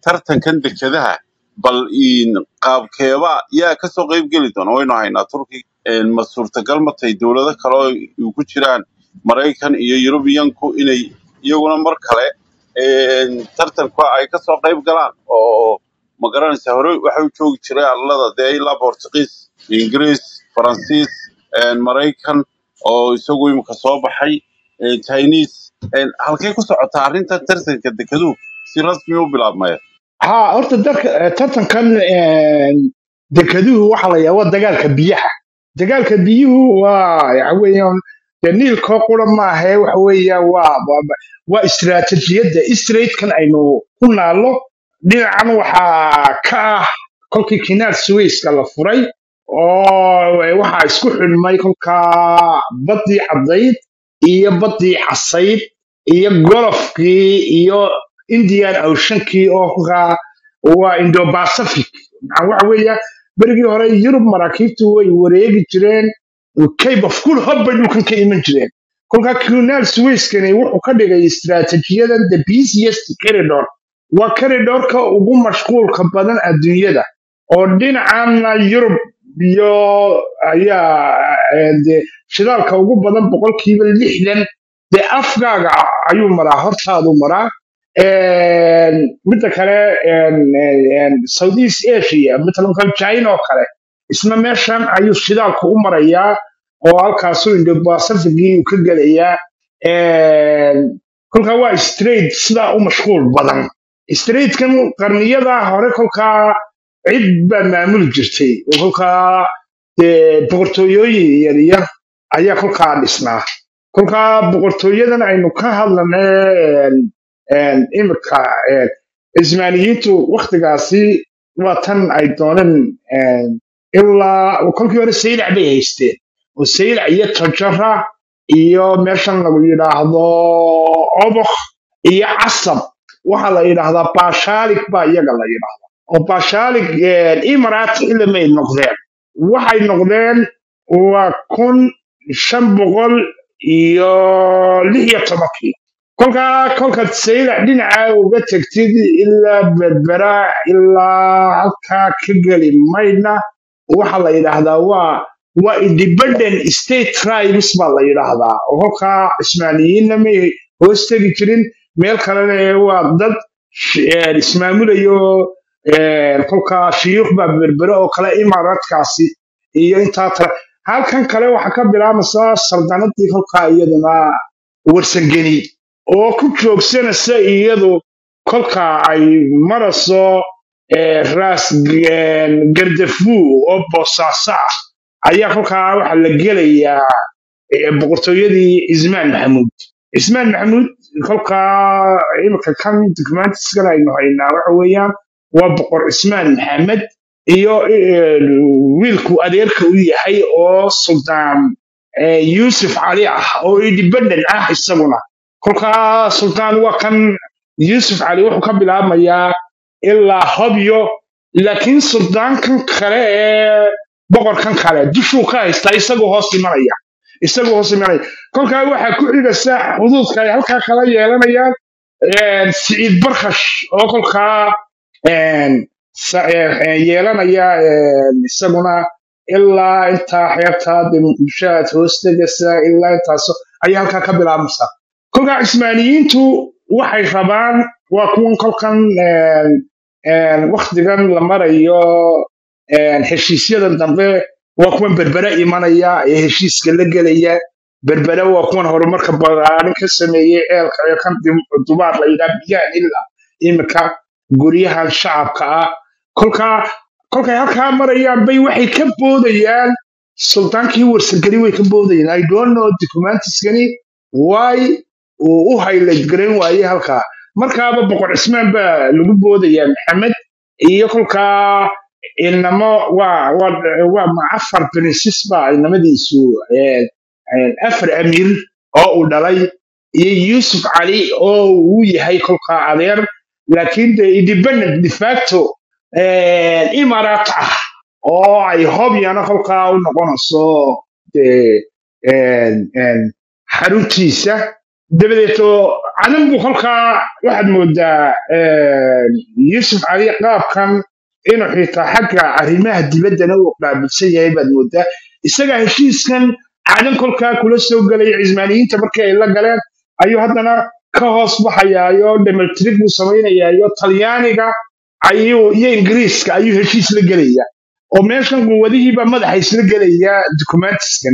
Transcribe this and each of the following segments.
tartankan dekedaha bal in qaabkeeba yaa kasoo qayb geli doona waynu haynaa turki een, ma suurtagal ma tahay dowlado kale oo ay ku jiraan maraykan iyo yurubiyanku inay iyaguna mar kale een, tartanka ay kasoo qayb galaan oo ma garanaysa hore waxa u joogi jiray arlada dee ilaa bortugiis ingiriis faransiis een, maraykan oo isagu imika soo baxay een, chinese een, halkay ku socotaa arrinta tartanka dekeduhu si rasmi u bilaabmaya ha horta dalka eh, tartankan een, dekeduhu waxa la yaaba dagaalka biyaha dagaalka biyuhu waa waxa weeyaan dee niilkoo qura maahe waxa weeyaan waa waa waa istiraatijiyadda straitkan aynu ku naallo dhinacan waxaa ka ah kolkii kinaal suwayska la furay oo waxaa isku xidhmay kolkaa baddii caddayd iyo baddii casayd iyo golofkii iyo indian oceankii oo kolkaa waa indo-pacific maxaa waxa weeya berigii hore yurub maraakiibtu way wareegi jireen cape of good hope bay dhulkan ka iman jireen kolkaa canal suwayskani wuxuu ka dhigay istiraatiijiyadan the busiest corridor waa corridorka ugu mashquulka badan adduunyada oo dhinacana yurub iyo ayaa eh, dee shidaalka ugu badan boqolkiiba lixdan dee afgaaga ayuu maraa hortaadu maraa Een, midda kale een, een, southeast asia matalan china oo kale isna meeshan ayuu shidaalka u marayaa oo halkaasuu indo-pacificii uu ka gelayaa Een, kolkaa waa straight sidaa u mashquul badan straightkan qarniyadaa hore kolkaa cid baa maamuli jirtay oo kolkaa dee boqortooyooyin yaryar ayaa kolkaa dhisnaa kolkaa boqortooyadan aynu ka hadlanay imika cismaaniyiintu waktigaasi waa tan ay dooneen een, ilaa kolkii hore saylac bay haysteen oo saylac iyo tajara iyo meeshan lagu yidhaahdo obok iyo casab waxaa la yidhaahdaa baashaalik baa iyaga la yidhaahdaa oo baashaalik imarat ilamay noqdeen waxay noqdeen waa kun shan boqol iyo lix iyo tobankii kolkaa kolkaad saylac dhinaca uga tegtid ilaa berbera ilaa halkaa ka geli maydna waxa la yidhaahdaa waa waa independent state tribes baa la yidhaahdaa oo kolkaa cismaaniyiinna may hoos tegi jirin meel kalena ee waa dad sh- een, ismaamulayo een, kolkaa shiyuukh baa berbere oo kale imaaraadkaasi iyo intaa tale halkan kale waxaa ka bilaabaysaa saldanadii kolkaa iyaduna warsangeni oo ku joogsanaysa iyadu kolka ay marayso eh, raas g- gardafu oo boosaaso ah ayaa kolkaa waxaa la gelayaa eh, boqortooyadii cismaan maxamuud cismaan maxamuud kolkaa imika kan documentiskan aynu haynaa waxa weeyaan waa boqor cismaan maxamed iyo eh, wiilku adeerka u yahay oo suldaan eh, yuusuf cali ah oo independent ah isaguna kolkaa sultaan waa kan yuusuf cali wuxuu ka bilaabmayaa ilaa hobyo laakiin suldaankan kale ee boqorkan kale dushuu ka haystaa isagoo hoos imanaya isagoo hoos imanaya kolkaa waxaa ku xigaysa xuduudka ay halkaa kala yeelanayaan een, siciid barkash oo kolkaa een, sa- ee, ee, yeelanaya een, isaguna ilaa intaa xeebtaa dee muqdisho aad hoos tegaysa ilaa intaaso ayaa halkaa ka bilaabmaysa kolkaa cismaaniyiintu waxay rabaan waa kuwan kolkan een, een, waktigan la marayo een, heshiisyadan dambe waa kuwan berbere imanaya ee heshiiska la gelaya berbere waa kuwan horumarka balaarin ka sameeyey ceelka ee kan dim- dubaar la yidhaha biyahan ilaa imika guryahan shacabka ah kolkaa kolkay halkaa marayaan bay waxay ka boodayaan sultaankii warsageli way ka boodayaan i don't know documentiskani why uu u highlight garan waayey halkaa markaaba boqor cismaan baa lagu boodayaa maxamed iyo kolkaa inamo waa waa waa ma afar princes baa inamadiisu eh, eh, afar amiir oo uu dhalay iyo yuusuf cali oo uu yahay kolkaa adeer laakiin de independent de facto eh, imaaraat ah oo ay hobyana kolkaa u noqonayso de en- en, xaruntiisa dabadeeto cadan buu kolkaa waxaad moodaa een, yuusuf cali qaabkan inuu xitaa xagga arrimaha dibaddana uu qaabilsan yahay baad moodaa isagaa heshiiskan cadan kolkaa kula soo gelaya cismaaniyiinta markii ay la galeen ayuu haddana ka hoos baxayaayo dhamaltirig buu samaynayaayo talyaaniga ayuu iyo ingiriiska ayuu heshiis la gelaya oo meeshan quwadihiiba madaxa isla gelaya documentiskan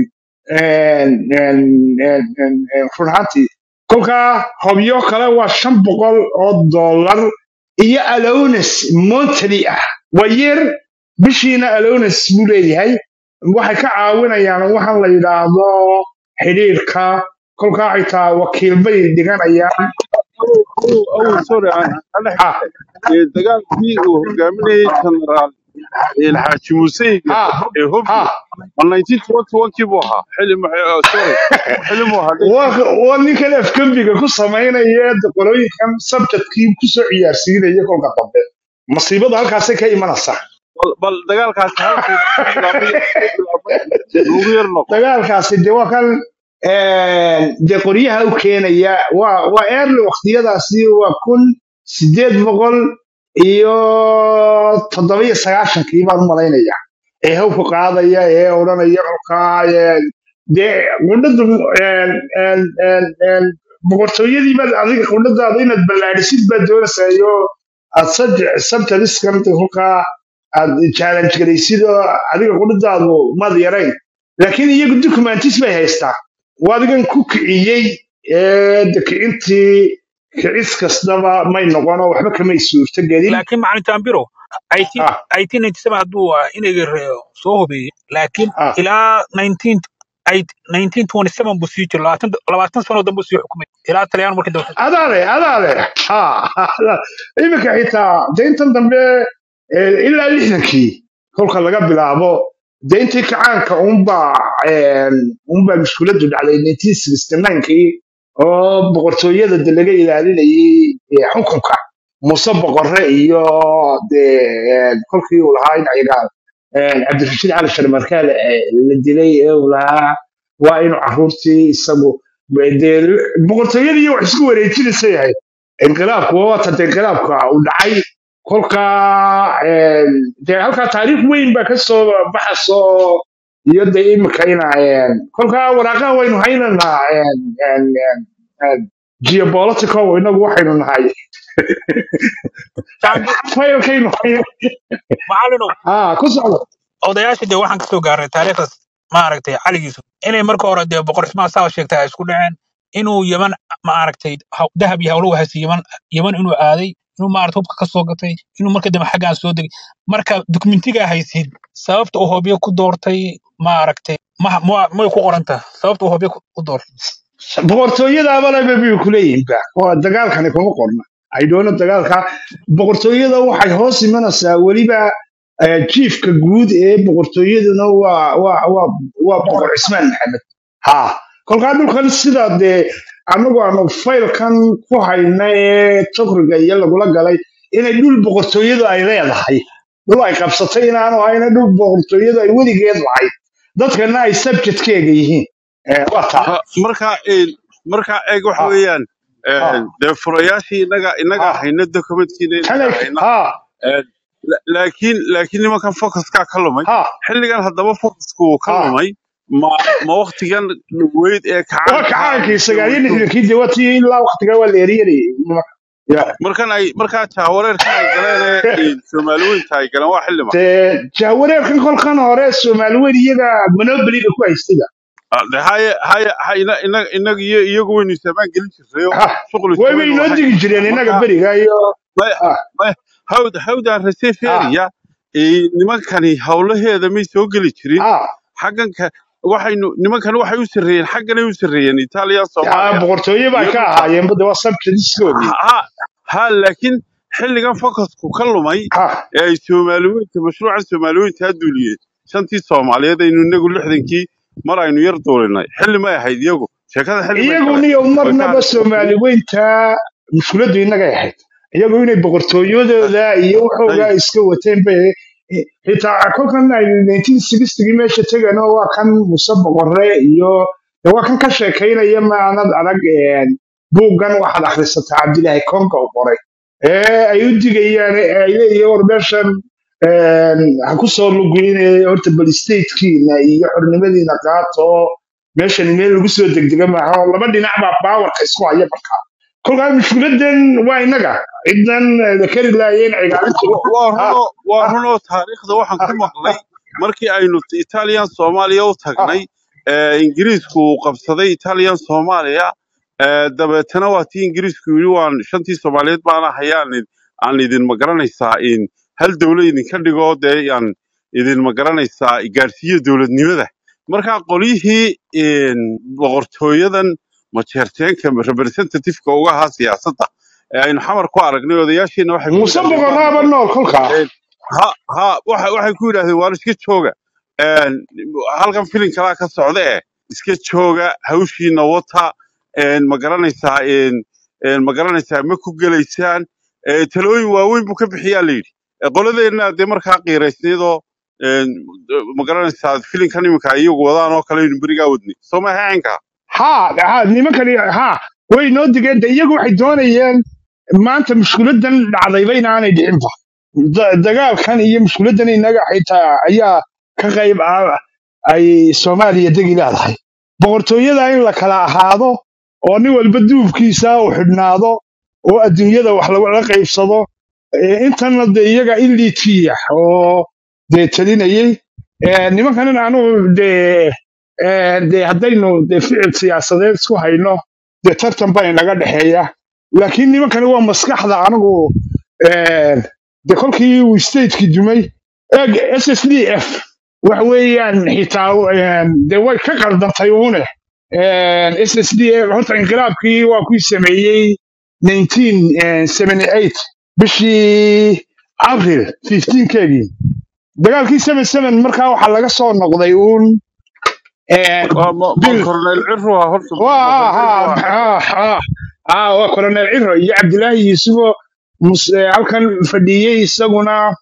run ahaantii kolkaa hobyo kale waa shan boqol oo dollar iyo alones monthly ah waa yeer bishiina alones buu leeyahay waxay ka caawinayaan waxaan la yidhaahdo xidhiirka kolkaa xitaa wakiil bay dhiganayaan أول أول سوري أنا أنا ha حتى دجال في وهجامني جنرال الحاج موسى ha هوبي ha من 1921 كيبوها حلم سوري حلموها waa waa ninkan afgembiga ku samaynaya qolooyinkan sabjadkii kusoo ciyaarsiinaya kolka dambe masiibada halkaasay ka imanaysaa بل بل دجال كاس هالكو لوgu yar noqo dagaalkaasi de waa kan de qoryaha u keenaya waa waa early waqtiyadaasi waa kun sideed boqol iyo toddoba iyo sagaashankii baan u malaynaya ee hawka qaadaya ee odhanaya kolkaa ee, dee qudhadu boqortooyadii baad adiga qudhadaada inaad ballaadhisid baad doonaysayo aad sabtaliskan kolkaa aad challenge garaysid oo adiga qudhadaadu maad yarayn laakiin iyagu documentis bay haystaa waa adigan ku kiciyey ee de kicintii kicis kastaba may noqono waxba kamay suurto gelin laakiin macalin tambiro ah 1897 hadduu ah, inayga re- soo hubeeyey laakiin ah ilaa 19 ay- 1927 buu sii jiro labaatan labaatan sano dambe sii xukumay ilaa talyaan markii dambe adaale adaale ha iminka xitaa de intan dambe eh, ilaa lixdankii kolka laga bilaabo de intii kacaanka unbaa unbaa mushkuladu dhacday 1969kii oo boqortooyada de laga ilaalinayay eh, xukunka muuse boqorre iyo de eh, kolkii uu lahaa in ayaga eh, cabdirashiid cali sharmarkaale eh, la dilay ee uu lahaa waa inuu caruurtii isagu dee boqortooyadii wax isku wareejinaysa yahay inqilaabku waa wata de inqilaabka uu dhacay kolkaa een, dee halkaa taariikh weyn baa ka soo baxaso iyo de imika ina een, kolkaa waraaqaha waynu haynanaa een, een, een, een, geopolitical inagu waxaynu nahay Tambi- faylkaynu hay macalinow ah ku socdo odayaasha dee waxaan kasoo gaarnay taariikhdaas maaragtay caligiisu inay marka hore dee boqor ismaa saa sheegtay ay isku dhaceen inuu yaman maaragtay haw- dahab iyo hawlo wahaysa yaman yaman inuu aaday inuu maaragtay hubka ka soo gatay inuu marka dambe xaggaan soo degay marka dokumentigaa haysid sababta uu hobyo ku doortay maaragtay ma ma- may ku qorantaa sababta uu hobyo ku ku doortay boqortooyadaabana bay kuleeyihinba oo dagaalkani kuma qorna aydhoono dagaalka boqortooyada waxay hoos imanaysaa weliba eh, jiifka guud ee boqortooyaduna waa waa waa waa boqor cismaan maxamed ha kolkaa dhulkan sida dee anagu aanu faylkan ku hayna ee tokriga iyo lagula galay inay dhul boqortooyadu ay leedahay dhul ay qabsatay inaanu hayna dhul boqortooyadu ay weligeed lahayd dadkana ay subjectkeega yihiin Eh, waa taa Ha, marka een, marka eeg waxa ha weeyaan ha een, dee furayaashii inaga inaga ha hayna documentkiina inaga xalay hayna ha een, la- laakiin laakiin nimankan focuska ka lumay ha xilligan haddaba focusku uu ka ha lumay ma ma waqtigan weyd ee waa kacaanka kacaankii mise sagaal iyo weydu lixdankii dee watii ilaa waqtigaa waa la eryanayay Ya. markan ay markaa jahwareerkan ay galeen ee een, soomaali weynta ay galeen waa xilli ma dee jahwareerkan kolkan hore soomaali weyn iyaga monobliga ku haystayba Ah, de haye haye ha- ina- ina- inaga iyo iyagu waynu isaamaan gelin jirnayo ha shuqul way isku bay waynu noo lahayn digi jireen inaga marka beriga iyo may- ha may- hawd hawdaan ha reseferia nimankani howlaheeda may soo geli jirin ha xagganka waxaynu nimankani waxay u sarreeyeen xagganay u sarreeyeen itaaliya ya soomaaliya boqortooyo baa iyo ka dhulka ahaayeen bade waa subjectskoodii ha ha laakiin xilligan focusku ka lumay ha ee ay soomaaliweynta mashruucan soomaaliweynta ha duuliyeen shantii soomaaliyeed aynu inagu lixdankii mar aynu yar duulinay xilli may ahayd iyagu sheekada xilli may iyagu galeen niyo way ka marnaba hadleen soomaali weynta mushkuladu inagay ahayd iyagu inay boqortooyadooda iyo waxoogaa ay iska wateen bay xitaa kolkan aynu 1960gii meesha tegano waa kan muse boqorre iyo de waa kan ka sheekaynaya maanad arag buuggan waxaad akhrisataa cabdilaahi konka u qoray ee ay u digayaan ee ay leeyihiin war meeshan een, ha ku soo luguyne horta bal statekiina iyo xornimadiina qaato oo meeshan meel lagu soo degdega maaha oo laba dhinac baa baawarka isku haya markaa kolkaa mushkiladan waa innaga cidan la kari laayeen cigaalinta Wa- waa ha runo waa ha runo taariikhda waxaan ha ku maqlay markii aynu italian soomaaliya u ha tagnay ee ingiriisku uu qabsaday italian soomaaliya ee dabeetana waa tii ingiriisku yidhi waan shantii soomaaliyeed baana hayaan aan idin magaranaysaa in hal dowla idinka dhigo dee aan idin magaranaysaa gaarsiiyo dowladnimada marka qolyihii in boqortooyadan majeerteenka representativeka uga ahaa siyaasadda ee aynu xamar ku aragnay odayaashiina waxay ku muuse yidhaahdeen boqoraaba baanu nool kolkaa Een, ha ha waxa waxay ku yidhaahdeen waar iska jooga Een, halkan filin kalaa ka socda eh iska jooga hawshiina wata een, ma garanaysaa een, een, ma garanaysaa ma ku gelaysaan Ee, talooyin waaweyn buu ka bixiyaa la yidhi Ee, qoladeenna dee markaa qiiraysnaydoo een, ma garanaysaa filinkan iminka iyagu wadaan oo kale aynu berigaa wadnay soo ma haynka ha ha nimankani ha way noo digeen de iyagu waxay doonayeen maanta mushkiladan dhacdayba inaanay dhicinba Da- dagaalkan iyo mushkiladan inaga xitaa ayaa ka qayb ah ay soomaaliya degi leedahay boqortooyada in la kala ahaado oo nin walba duubkiisa uu xidhnaado oo adduunyada wax lagula qaybsado Eh, intana de iyaga ilitiya oo dee talinayay Eh, nimankanan anugu de eh, de haddaynu de ficil siyaasadeed isku hayno dee tartan baa inaga dhexeeya laakiin nimankani waa maskaxda anigu eh, de kolkii uu stateki dumay eg s s d f waxa weeyaan xitaa eh, de way ka qaldantay uune s s d f horta inqilaabkii waa kuwii sameeyey 1978 bishii abril 15keegii dagaalkii 77 markaa waxaa laga soo noqday uun eh, waa ma ma bil korneyl ciru ah horta ma waa korneyl ha waa ha ha ha waa colonel ciro iyo cabdilaahi yuusufo mus- eh, halkan fadhiyey isaguna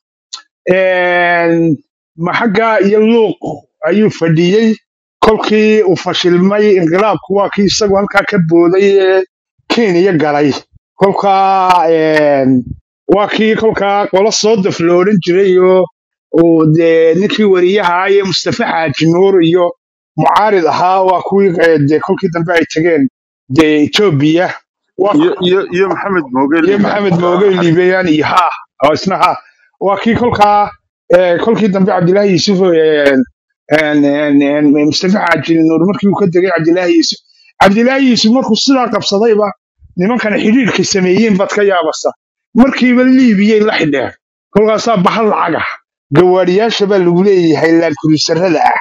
een, maxagga iyo luuq ayuu fadhiyey kolkii uu fashilmay inqilaabku waa kii isagu halkaa ka booday ee kenya galay kolkaa een, waa kii kolkaa qolo soo daf lo odhan jiray oo uu dee ninkii wariyaha iyo mustafa xaaji nuur iyo mucaarid ahaa waa kuwii eh, dee kolkii dambe ay tageen dee etoobiya waa iyo iyo iyo maxamed mooge iyo liibaan maxamed mooge liibayaan iyo ha oo isna ha waa kii kolkaa eh, kolkii dambe cabdilaahi yuusuf eh, en- en- en- mustafa xaaji nuur markii uu ka degay cabdilaahi yuusuf cabdilaahi yuusuf markuu sidaa qabsadayba nimankana xidhiirkay sameeyeen baad ka yaabasa markiiba liibiyay la xidheen kolkaasaa bahal lacag ah gawaariyaasha baa lagu leeyahay laankurisarada ah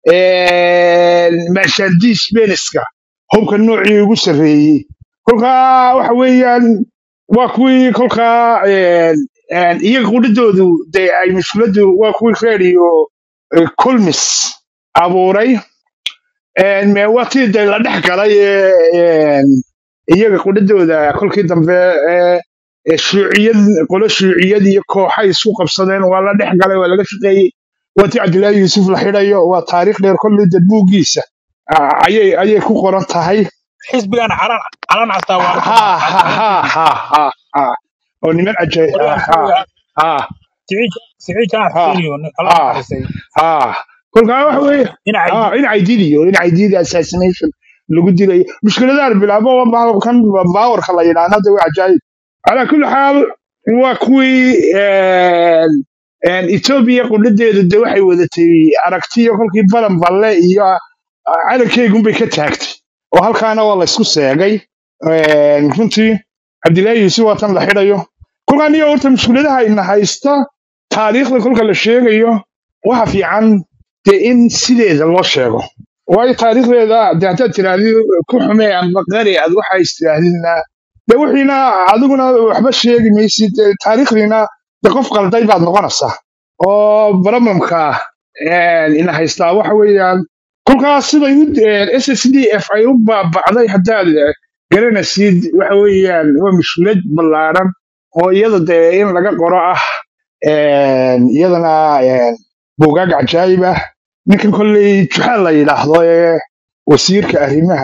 maashaandiis beniska hubka noocii ugu sarreeyey kolkaa waxa weeyaan waa kuwii kolkaa een, een, iyaga qudhidoodu dee ay mushkiladu waa kuwii radio kulmis abuuray een, me- waa tii dee la dhex galay ee, een, iyaga qudhidooda kolkii dambe ee, ee shuuciyad qolo shuuciyad iyo kooxay isku qabsadeen waa la dhex galay waa laga shaqeeyey waa tii cabdilaahi yuusuf la xidhayo waa taariikh dheer kolley dad buuggiisa ah, ayay ayay ku qoran tahay xisbigan calan calan castaa waa la ha qabaa ha ha ha ha ha oo niman ajaay ha qolyahan ha xisbiga ha siciid jamac ha xuseen iyo nin alla ha naxariistay ha kolkaa waxa weeye dhinaca ha in caydidiyo in caydiidi assassination lagu dilayo mushkiladaan bilaabo waa baa- kan baawarka la yidhaahna de waa cajaayib calaa kulli xaal waa kuwii een, een, etoobiya qudhadeedu de waxay wadatay aragtiyo kolkii balan balle iyo ah, calankeygunbay ka taagtay oo halkaana waa laysku seegay een, runtii cabdilaahi yuusuf waa tan la xidhayo kolkaan iyo horta mushkiladaha ina haysta taariikhda kolka la sheegayo waxa fiican dee in sideeda loo sheego waayo taariikhdeeda de haddaad tirahdid ku xumee amba qari aad waxa istirahdidna de wixiina adiguna waxba sheegi maysid de taariikhdiina de qof qalday baad noqonaysaa oo problemka een, ina haystaa waxa weeyaan kolkaas siday u s s d f ay u baaba'day haddaad eh, garanaysid waxa weeyaan waa mushkilad ballaaran oo iyada dee in laga qoro ah een, iyadana een, buugaag cajaayib ah ninkan kolley juxaal la yidhaahdo ee wasiirka arrimaha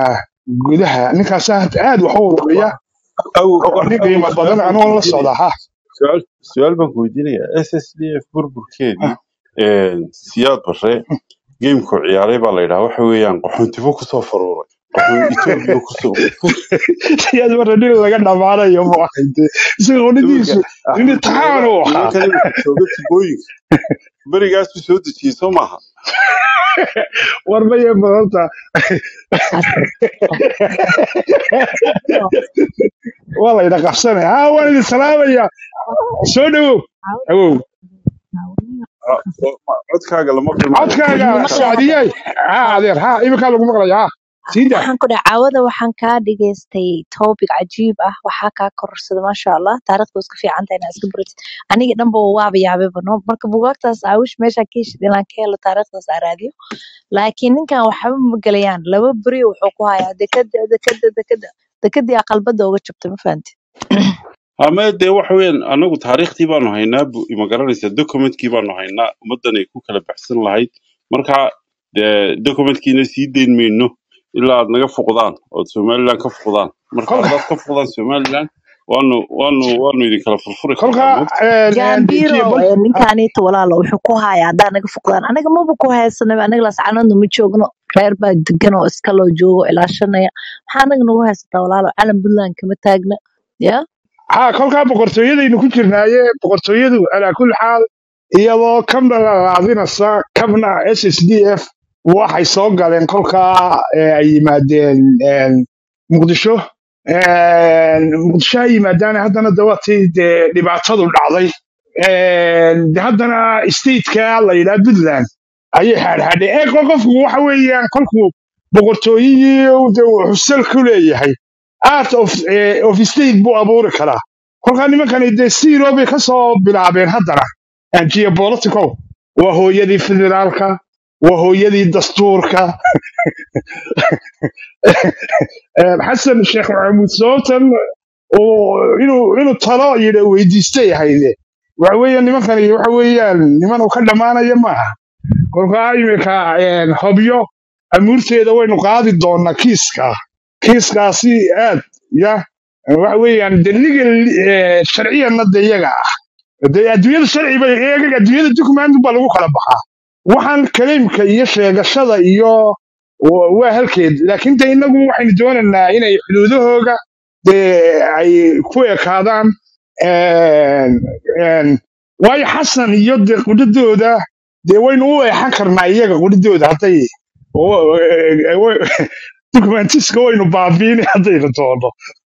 gudaha ninkaas aad wax u ururiya aw oo nin aw qiimo su-aal badan baan anoo ku la socda weydiinaya ha su-aal su-aal baan ku weydiinaya s s d f burburkeedii siyaad barre geemku ciyaaray baa la yidhaha waxa weeyaan qaxoontibo kusoo faruuray qaxoon etoobiya kusoo siyaad marna nin laga dhamaanayo ma ahayde isagoo iminka ninkiisu nin axmed taxaan jooga u ahaa nimankan iminka jooga tubooyinka berigaasuu soo dejiyey soo maaha war maya badanta waa layna qabsanaya ha waan idin salaamaya soo dhowow awow Ah, oo- ma- codkaaga lama filmaayo codkaaga laguma maqlayo hadda sacdiyey ha adeer ha iminkaa lagu maqlaya ha sii daa waxaan ku dhahay caawada waxaan kaa dhigaystay topic cajiib ah waxaa kaa korarsada maasha allah taariikhda iska fiican tahay inaad iska baratid aniga dhanba waaba yaabeba no marka bugaagtaas aawish meesha ka heshid inaan ka helo taariikhdaas aan raadiyo laakiin ninkan waxba ma gelayaan laba beri wuxuu ku hayaa dekada dekada dekada dekadii aqalbada uga jabtay ma fahanti ama dee waxa weeyaan anagu taariikhtii baanu haynaa bu- ma garanaysa documentkii baanu haynaa ummaddan ay ku kala baxsan lahayd marka dee documentkiina sii dayn mayno ilaa aad naga foqdaan ood somaliland ka foqdaan marka kolka haddaad ka foqdaan somaliland waanu waanu waanu idin kala furfuri kolka karnaa moogta jambiro jebal ee ninkaaniita walaalo wuxuu ku hayaa haddaa naga foqdaan anaga maba ku haysanaba anaga lascanadu ma joogno reer baa degan oo iska loo joogo ilaashanaya maxaa anaga nagu haysataa walaalo calan puntland kama taagna ya ha kolkaa boqortooyadaynu ku jirnaaye boqortooyadu alaa kulli xaal iyadoo kabna la raadinaysa kabna s s d f waxay soo galeen kolkaa ee, ay yimaadeen een, muqdisho Een, muqdisho ay yimaadaan haddana dawatii dee dhibaatadu dhacday Een, de haddana stateka la yidhaha puntland ayay xaadxaadheen ee ko- qofku waxa weeyaan kolkuu boqortooyihii de wuxuu sal ku leeyahay art of, eh, of state buu abuuri karaa kolkaa nimankani dee zero bay ka soo bilaabeen haddana and geopolitical waa hooyadii federaalka waa hooyadii dastuurka Eh, xasan sheekh maxamuud sababtan oo inuu inuu talo yidha weydiistay ahayde waxa weeyaan nimankani waxa weeyaan niman uu ka dhammaanaya maaha kolkaa iminka een, hobyo amuurteeda waynu qaadi doonaa kiiska kiiskaasi aad ya waxa weeyaan de legal eh, sharciyanna de iyaga ah de adduunyada sharci bay iyaga adduunyada document baa lagu kala baxaa waxaan kaleymka iyo sheegashada iyo wa- waa halkeed laakiin de inagu waxaynu doonaynaa inay xuduudahooga dee ay ku ekaadaan een, een, waayo xasan iyo de qudhadooda dee waynu u eexan karnaa iyaga qudhadooda hadday dokumentiska waynu baabiini haddaynu doono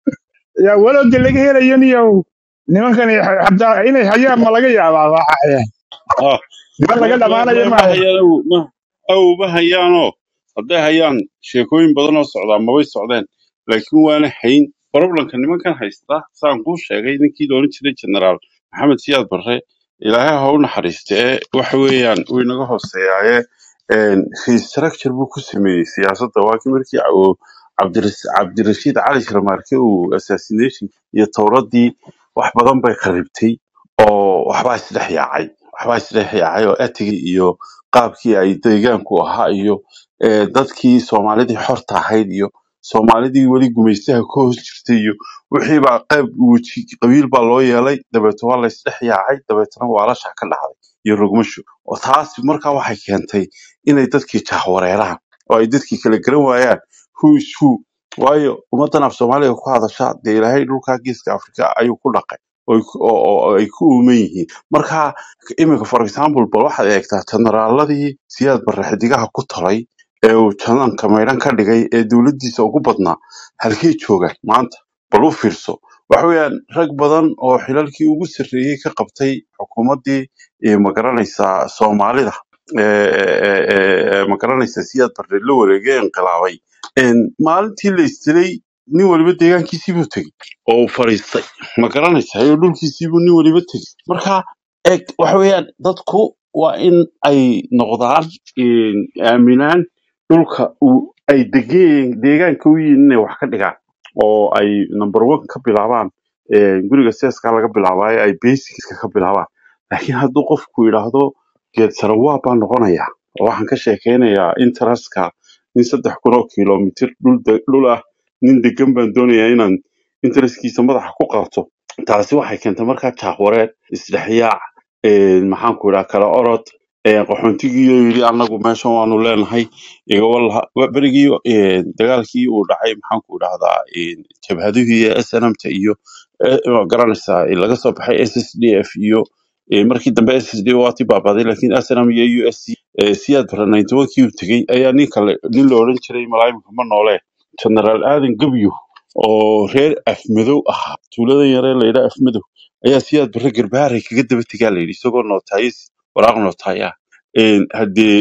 ya walow de laga helayo niyo nimankan hadaa inay hayaan ma laga yaabaa waxa ah niman ma laga ma dhamaanayo ma ma maaha hayaan aw ma aw ma hayaanoo hadday hayaan sheekooyin badan oo socdaa mabay socdeen laakiin waana hayn problemka nimankan haysta saan kuu sheegay ninkii loolan jiray generaal maxamed siyaad barre ilaahay ha u naxariiste ee waxa weeyaan uu inaga hooseeyaaye restructure buu ku sameeyey siyaasadda waa kii markii uu cabdiras- cabdirashiid cali shirmaarke uu assassination iyo towradii wax badan bay kharibtay oo waxbaa isdhex yaacay waxbaa isdhex yaacay oo etigii iyo qaabkii ay deegaanku ahaa iyo eh, dadkii soomaalidii xorta ahayd iyo soomaalidii weli gumaystaha ka hoos jirtay iyo wixii baa qayb weji qabiil baa loo yeelay dabeetna waa la isdhex yaacay dabeetna waalasha ka dhacday iyo rogmasho oo taas markaa waxay keentay inay dadkii jahwareeraan oo ay dadkii kala garan waayaan who is who waayo ummaddan af soomaaliga ku hadasha dee ilaahay dhulkaa geeska afrika ayuu ku dhaqay oo ay ku oo- oo- oo ay ku uuman yihiin marka iminka for example bal waxaad eegtaa generaaladii siyaad barre xidigaha ku talay ee uu jananka maydhan ka dhigay ee dowladdiisa ugu badnaa halkay joogaan maanta bal u fiirso waxa weeyaan rag badan oo xilalkii ugu sarreeyey ka qabtay xukuumaddii ee magaranaysaa soomaalida ee ee- ee- ee magaranaysa siyaad barre la wareegay ee inqilaabay een, maalintii la isdilay nin waliba deegaankiisii buu tegey oo uu fadhiistay ma garanaysa iyo dhulkiisii buu nin waliba tegey marka eg waxa weeyaan dadku waa in ay noqdaan een, aaminaan dhulka uu ay degeen deegaanka u yihiin inay wax ka dhigaan oo ay number one ka bilaabaan een, guriga seeska laga bilaabaayo ay basicska ka bilaabaan laakiin hadduu qofku yidhaahdo geed sarawaab baa noqonaya oo waxaan ka sheekeynayaa interestka in saddex kun oo kilomitir dhul de- dhul ah nin degan baan doonayaa inaan intereskiisa madaxa ku qaato taasi waxay keentay markaa jaahwareer isdhexyaac een, maxaan ku idhaha kala orod een, qaxoontigiioo yidhi annagu meeshan waanu leenahay igawalaha berigii een, dagaalkii uu dhacay maxaan ku idhahdaa een, jabhadihii iyo snmta iyo eh, waa garanaysaa eh, laga soo baxay s s d f iyo eh, markii dambe s s d waati baabaday laakiin snm iyo u s c eh, siyaad bara kii uu tegey ayaa nin kale nin la odhan jiray malaayimka ma noole generaal aadan gebyo oo reer afmadow ahaa tuuladan yaree layidha afmadow ayaa siyaad barre garbaaray kaga daba tegaa layidhi isagoo nootayis waraaq nootaya Een, haddee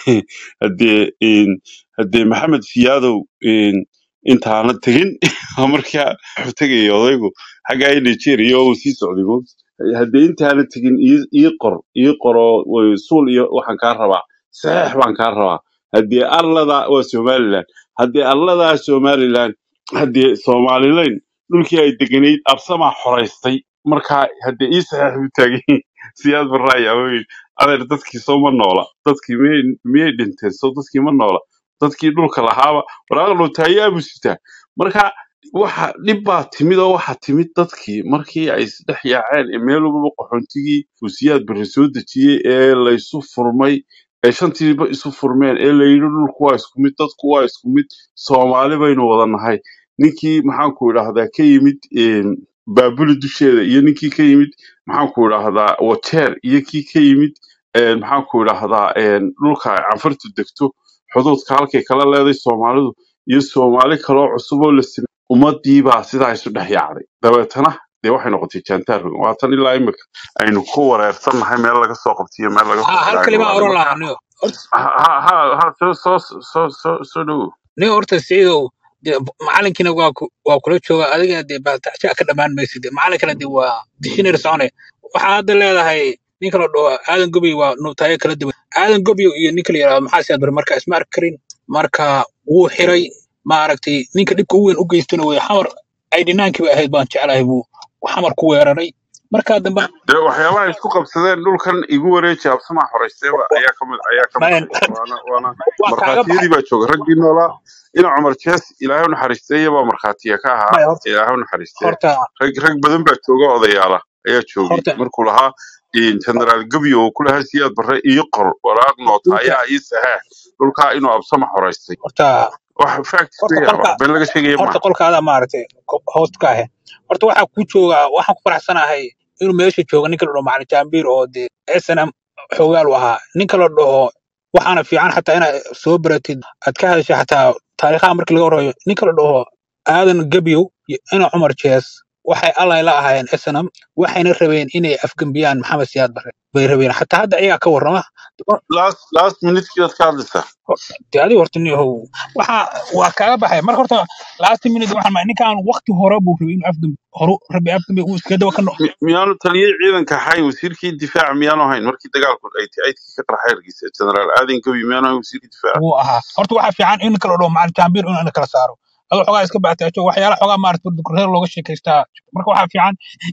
haddee een, haddee maxamed siyaadow een, intaana tegin markaa wuxuu tegaya odaygu xaggaa i nigeria oo uu sii socday mo haddee intaana tegin ii ii qor ii qoroo way- suul iyo waxaan kaa rabaa saxeex baan kaa rabaa haddee arlada waa somaliland haddee arladaa somaliland haddee somalilayn dhulkii ay deganayd absamaa xoraystay markaa haddee ii saxeex buu taagan yahay. siyaad barraaya wey adeer dadkii soo ma noola dadkii miyay miyay dhinteen soo dadkii ma noola dadkii dhulka lahaaba waraaq dhutaayaa buu sitaa marka waxa dhib baa timid oo waxa timid dadkii markii ay isdhex yaaceen ee meel walba qaxoontigii uu siyaad barre soo dejiyey ee laysu furmay ee shantiiba isu furmeen ee layidhi dhulku waa isku mid dadku waa isku mid soomaali baynu wada nahay ninkii maxaanku idhaahdaa ka yimid een, baabuli dusheeda iyo ninkii ka yimid maxaanku idhaahdaa wajeer iyo kii ka yimid een, maxaanku idhaahdaa een, dhulka ay canfartu degto xuduudka halkay kala leeday soomaalidu iyo soomaali kaloo cusub oo la samey ummadii baa sidaa isu dhex yaacday dabeetana dee waxay noqotay jaantaar rogan waatan ilaa imika aynu ku wareersannahay meel laga soo qabtiyo meel laga ha soo hal xidhaayno kalima walaale oran marka lahaa niyo horta ha ha ha ha, soo soo soo soo soo dhowow niyo horta siciidow dee macalinkiina waa ku waa kula jooga adiga dee baatacsha ka dhammaan maysid dee macalinkana dee waa dishinari socone waxaa hadda leedahay ninka la dhaho aadan gobiy waa nuutaayo kala duwan aadan gobiy iyo ninka la yidhahdo maxaa siyaad bar marka isma arki karin marka wuu xiray maaragtay ninka dhibka u weyn u geystana wey xamar ay dhinaankii ba ahayd baan jeclahay buu xamar ku weeraray markaa dambe dee waxyaabaha ay isku qabsadeen dhulkan igu wareeji absamaa horeysteeba ayaa ka mid ayaa ka mid mayan ahayd waana waana waa kaaga baxay markhaatiyadii baa jooga raggii noolaa ina cumar jees ilaahay u naxariisteeye baa markhaatiya ka ahaa maya horta ilaahay u naxariistee horta rag rag badan baa jooga odayaala ayaa joogay horta markuu lahaa generaal gebyo oo ku lahaa siyaad barre ii qor waraaq noota dhulka ayaa ii saxeex dhulkaa inuu absama horeystay horta wax facts horta weeyaan qolka wax been laga sheegaya horta maaha qolkaada maaragtay ko- hoos ka ahe horta waxaa ku jooga waxaan ku faraxsanahay inuu meesha jooga ninka la dhaho macalin jaambiir oo dee snm xoogaal u ahaa ninka la dhaho waxaana fiican xataa inaad soo baratid aad ka hadasha xataa taariikhaha markii laga horeeyo ninka la dhaho aadan gebyow iyo ina cumar jees waxay allay la ahaayeen snm waxayna rabeen inay afgembiyaan maxamed siyaad barre bay rabeen xataa hadda iyagaa ka warrama last last minute aad ka hadlaysaa dee adiga horta niyahow waxa waa kaaga baxay marka horta last minute waxaan maay ninkaan waqti hore buu rabay inuu afdambi horu rabay afdambi uu iska daba ka no Mi- miyaanu taliyey ciidanka ahayn wasiirkii difaaca miyaanu ahayn markii dagaalku ay aydkii ka qarxay hargeysa generaal aadan gabi miyaanu ahayn wasiirkii difaaca wuu ahaa horta waxaa fiican in kala dhaho macalin jaambiir in la kala saaro adoo xogaa iska baataajo waxyaala xogaa maarata reer looga sheekaystaa marka waxaa fiican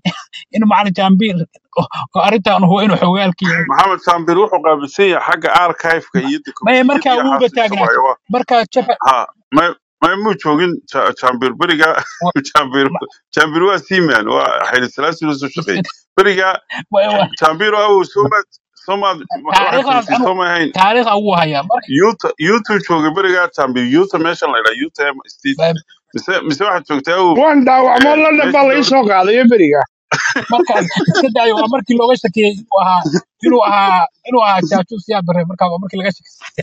in macalin jaambiir oo oo arrintan huwa inuu xogaalka yahay maxamed saambir wuxuu qaabilsan yahay xagga archive-ka iyo maya dokumentiyada markaa iyo wuuba xaasiisa taagnaa waayo waa markaa jaba ha may may muu joogin Ja- jaambir beriga wa- jaambir ma- jaambir waa seaman waa xayli salaasi la soo shaqeeyey beriga wa- wa- jaambir awow soomaad soomaad waxaad taariikhdaas joogtay anu sooma ahayn taariikha wuu hayaa marka yuta yutu joogay beriga jaambir yuta meeshan la yidhaha yuta state ma- mise mise waxaad joogtay awow waan dhaawacmo eh, london baa meeshii laga dowlad soo qaadayo beriga markaas iska daayo waa markii looga shakiyey inuu ahaa inuu ahaa inuu ahaa jaajuus siyaad barre markaa waa markii laga shakiyey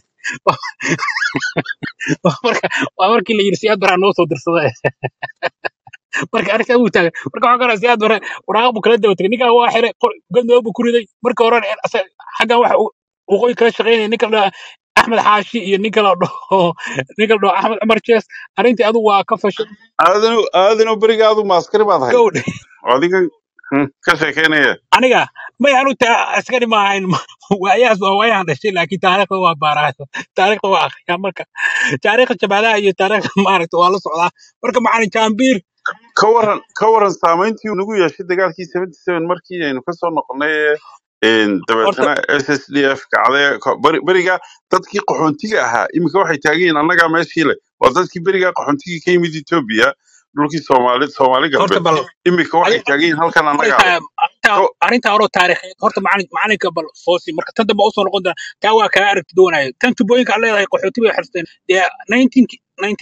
waa marka waa markii la yidhi siyaad barraa noo soo dirsaday marka arrintaa wuu taagan marka waxaa kaloo siyaad barre waraaq buu kala daba tegay ninkan waa xiray qor- godnoob buu ku riday marka horena in asa- xaggan waxa uu waqooyi kala shaqaynaya ninka la dhaho axmed xaashi iyo ninka la dhaho ninka la dhaho axmed cumar jees arrintii adigu waa ka fashay aadanu aadanu beriga adu maaskari baad ahayd gowdhe oo adigan hmm, ka sheekeynaya aniga may anu ta askari ma ahayn waayahaas waa waayahan dhashay laakiin taariikhda waa baaraayo taariikhda waa akhriyaa marka taariikhda jabhadaha iyo taariikhda maaragta waa la socdaa marka macalin jaambiir ka waran ka waran saamayntii uu nagu yeeshay dagaalkii 77 markii aynu kasoo noqonay ee een, horta dabeetana s s d f kacday ko- beri- beriga dadkii qaxoontiga ahaa iminka waxay taagan yihiin annagaa meeshii le waa dadkii berigaa qaxoontigii ka yimid etoobiya dhulkii soomaali soomaali horta galbeed bal imika waxay adiga taagan yihiin halkan annagaa leh arrintaa So, arrintaa horoo taariikheed horta macalin macalinka bal foosi marka tan dambe usoo noqon doona taa waa kaa aragti duwanaya tan tubooyinka aad leedahay qaxooti bay xirteen dee 19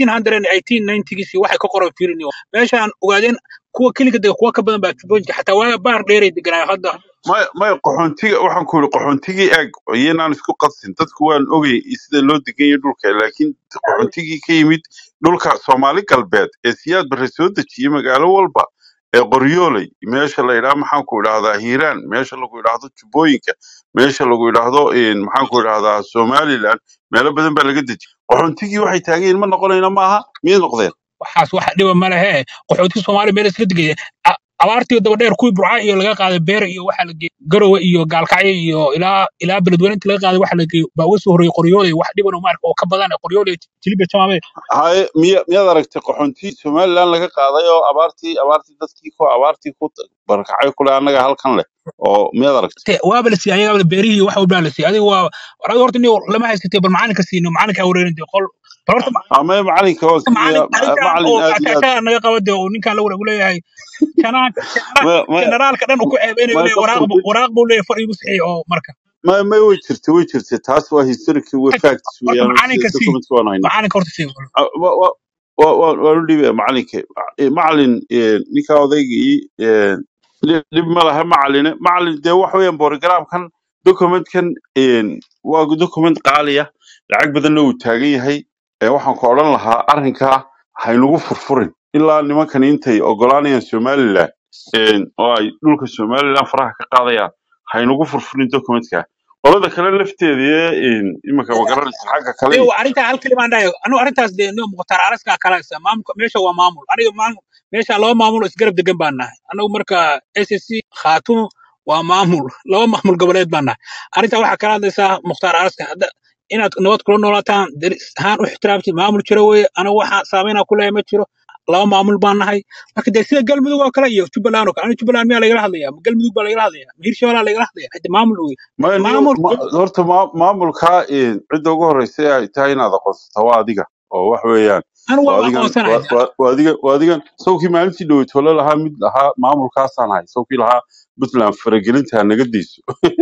1918 waxay ka qoran fiirin meeshaan ogaadeen kuwa keliga dega kuwa ka badan baa tubooyinka xataa waaga baar dheeray deganaayo hadda maya maya qaxoontiga waxaan ku yidhi qaxoontigii eeg iyanaan isku qadsin dadku waan ogay sida loo degan yahay dhulka laakiin qaxoontigii ka yimid dhulka soomaali galbeed ee siyaad barre soo dejiyey magaalo walba ee qoryooley meesha la yidhaha maxaan ku idhahdaa hiiraan meesha lagu idhaahdo jubbooyinka meesha lagu idhaahdo een, maxaan ku idhahdaa somaliland meelo badan baa laga dejiyey qaxoontigii waxay taagan yihiin ma noqonayna maaha miyay noqdeen waxaas wax dhiba ma lehe qaxootiga soomaaliya meel iska degaya A- abaartii daba dheer kuwii burca iyo laga qaaday beer iyo waxa la geeyey garowe iyo gaalkacyo iyo ilaa ilaa beledweyne inta laga qaaday waxa la geeyey baa uga soo horreeyey qoryooley wax dhiban oo maarka oo ka badan qoryooley jiliba jamaame haye miya miyaad aragtay qaxoontii somaliland laga qaaday oo abaartii abaartii dadkii ku abaartii ku barkacay kule annaga halkan leh oo miyaad aragtay te waaba la siiyey ayaga beerihii wax walbaa la siiyey adiga waa war adiga horta nin lama haysatay bal macalinka siino macalinka wareerin dee qol bal horta ma- ama macalinka waa macalin siinayaa arrintan macalin oo aad iyo aad kaashaa naga qaba dee oo ninkan la wanaag leeyahay janaan maya maya generaalka dhan uu ku ceebeynayo maya leeyahay waraaq doctor buu waraaq buu leeyahay far igu saxiix oo marka maya maya way jirtay way jirtay taas waa historical way facts horta weeyaan macalinka sii documentka waan haynaa macalinka horta sii Ah, wa- wa- wa- wa- waan u dhiibaya macalinka Eh, macalin eh, ninka odaygii eh, dhib dhib ma laha macaline macalin dee wax weeyaan borogramkan documentkan eh, waa document qaaliya lacag badanna uu taagan yahay Eh, waxaan ku odhan lahaa arrinkaa haynugu furfurin ilaa nimankan intay ogolaanayaan somaliland eh, oo ay dhulka somaliland faraha ka qaadayaan haynugu furfurin documentka qolada kale lafteeda ee iminka magaranaysa xagga kale Leo arrintaa hal kaliya baan dhahay anu arrintaas dee nio muqtaar araska kalaysa maamulka meesha waa maamul aniga maamul meesha laba maamul oo isgarab degan baan nahay anagu marka SSC khaatumo waa maamul laba maamul goboleed baan nahay arrintaa waxaa kala hadlaysaa mukhtaar araska hadda inaad nabad kula noolaataan deris ahaan u ixtiraamtid maamul jiro weeye anagu waxaa saameynaa ku leeyahay ma jiro laba maamul baan nahay marka dee sida galmudug oo kale iyo jubbaland oo kale aniga jubbaland miyaa lagala hadlayaa ma galmudug baa lagala hadlayaa ma hirshabelaa lagala hadlayaa hade maamul wey maya niyo maamul ma- horta ma- maamulka eh, cidda ugu horeysa ee ay tahay inaad aqoonsato waa adiga oo wax weeyaan anu waa waa adigan aqoonsanahay waa waa- waa adigan waa adigan sawkii maalintii dhoweytole lahaa mid lahaa maamulkaasaan ahay sawkii lahaa puntland faragelinta naga deyso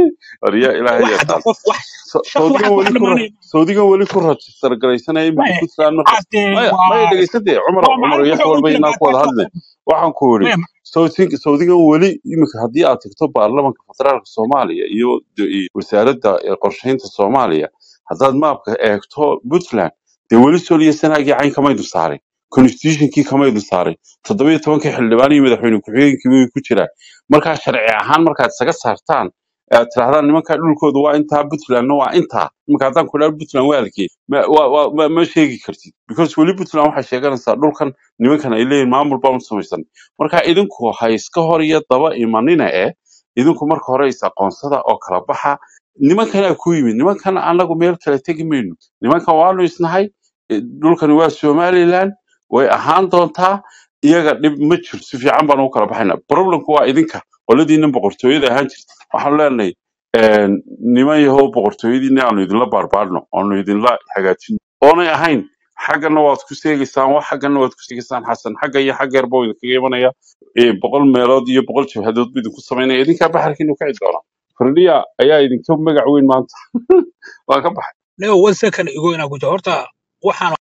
arya ilaahay wax yaa hadda taas qof wax So- shakhsi sawdigan waxaas wax weli ku ra- dhammaanaya sawdigan weli ku rajistar garaysanaya iminka maya puntland marka waxaas dee maya maya waa dhegeysatee cumar waa cumar macalin yax wuxuu walba oran jiray inaa ku wada maataas hadle waxaan ku yidhi maya Sauti- sawdigan weli iminka haddii aad tagto baarlamanka federaalka soomaaliya iyo de- iyo wasaaradda eh, qorsheynta soomaaliya haddaad maapka eegto puntland dee weli soliya sanaagii cayn kamaydu saarin constitutionkii kamaydu saarin toddobiyo tobankii xildhibaan iyo madaxweyne ku-xigeenkii way ku jiraan markaa sharci ahaan markaad isaga saartaan ee aad tirahdaan nimankaa dhulkooda waa intaa puntlandna waa intaa iminka haddaan ku idhaha puntland waa halkee ma waa- waa- ma ma sheegi kartid because weli puntland waxay sheeganaysaa dhulkan nimankan ay leeyihin maamul baan u samaysan marka idinku ha iska hor iyo daba imanina eh idinku marka hore is aqoonsada oo kala baxa nimankanaa ku yimid nimankan anagu meel kale tegi mayno nimankan waanu isnahay eh, dhulkani waa somaliland way ahaan doontaa iyaga dhib ma jiro si fiican baan ugu kala baxayna problemku waa idinka qoladiina boqortooyada ahaan jirta waxaanu leenahay een, niman yahow boqortooyadiina aanu idinla baarbaarno aanu idinla hagaajino oonay ahayn xaggana waad ku seegaysaan wax xaggana waad ku seegaysaan xasan xagga iyo xagga yarba idinkaga imanaya ee, boqol meelood iyo boqol jabhadood buu idinku samaynaya idinkaa baxarkiinu kici doona kordhiya ayaa idinka magac weyn maanta waa ka baxay leo one second igo inaa ku jiro horta waxaan